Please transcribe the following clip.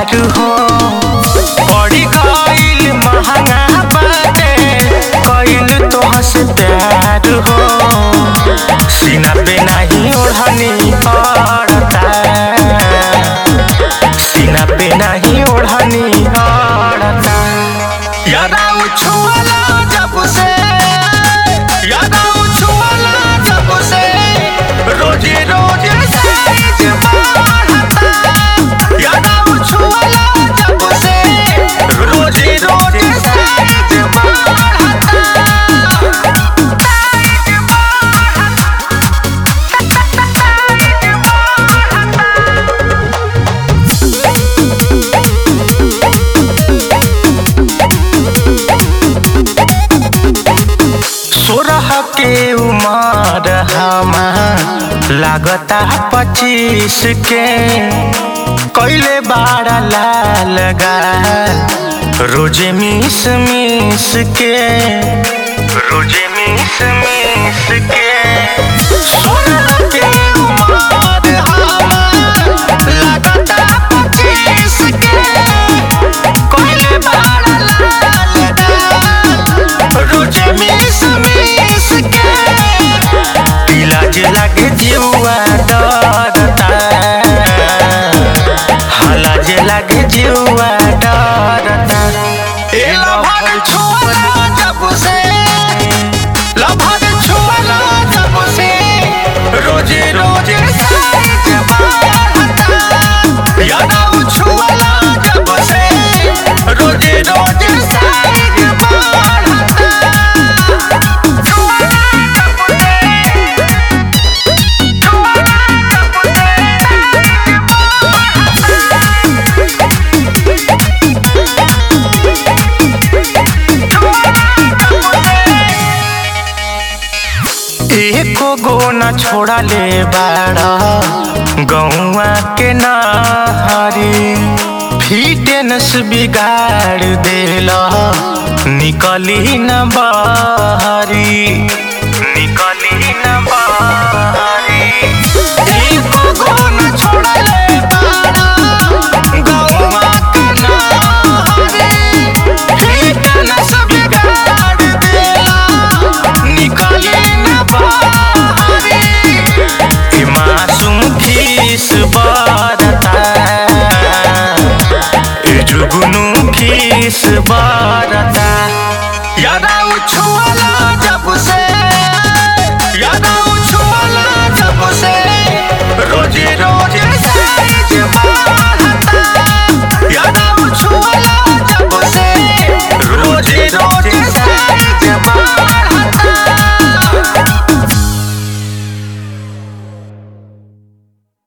प्यार हो बड़ी गईल महंगा बाटे कईल तोहस प्यार हो सीना पे नहीं ओढ़नी पड़ता सीना पे नहीं ओढ़नी पड़ता यादा उछुआला जब से यादा उछुआला जब से रोजे रोजे साइज बढ़ता यादा उछुआला जब से रोजे रोजे साइज बढ़ता सोरह के उमर हमार लागता पच्चीस के कैले बाड़ा लाल गाल रोजे मिस मिस के रोजे मिस मिस के सोरह के उमर हमार लागता पच्चीस के कैले बाड़ा लाल गाल रोजे मिस मिस के इलाज लागे जीवा डरता हलाज लागे जीवा डरता ए लभर छोला जब से लभर छोला जब से रोजे रोजे साइज बढ़ता यादव छुआला जब से रोजे रोजे साइज बढ़ता एको गो न छोड़ा ले बाड़ा गौआ के नहारी फिटनेस बिगाड़ देला निकली न बाहरी निकली न बाहरी एको गो न छोड़ा ले बाड़ा गौआ के नहारी फिटनेस बिगाड़ देला निकली न बाहरी ई मासूम खीस बरता ई जुगनू खीस बरता यादा उछुआला जब से